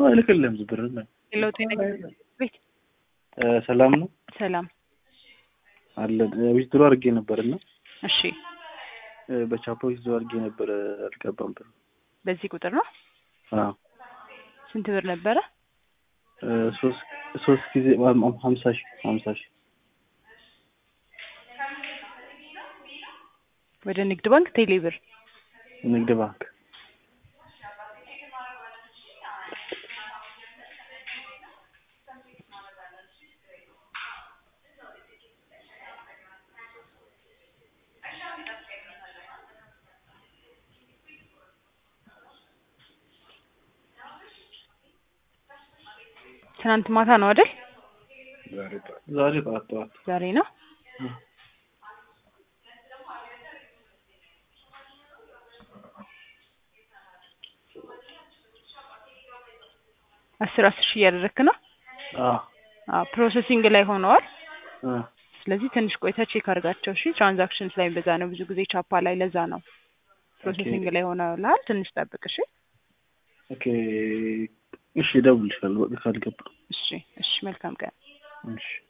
አይልክልህም ብር ለውጥ ቤት ሰላም ነው ሰላም አለ ዊዝድሮ አድርጌ ነበር እና እሺ በቻፓ ዊዝድሮ አድርጌ ነበር አልገባም ብር በዚህ ቁጥር ነው አዎ ስንት ብር ነበረ ሶስት ሶስት ጊዜ ሀምሳ ሺህ ሀምሳ ሺህ ወደ ንግድ ባንክ ቴሌ ብር ንግድ ባንክ ትናንት ማታ ነው አይደል ዛሬ ጠዋት ጠዋት ዛሬ ነው አስር አስር ሺህ እያደረግክ ነው አዎ አዎ ፕሮሰሲንግ ላይ ሆነዋል እ ስለዚህ ትንሽ ቆይተ ቼክ አድርጋቸው እሺ ትራንዛክሽንስ ላይ በዛ ነው ብዙ ጊዜ ቻፓ ላይ ለዛ ነው ፕሮሰሲንግ ላይ ሆነልሃል ትንሽ ጠብቅ እሺ ኦኬ እሺ እደውልልሻለሁ በቃ ካልገባ እሺ እሺ መልካም ቀን እሺ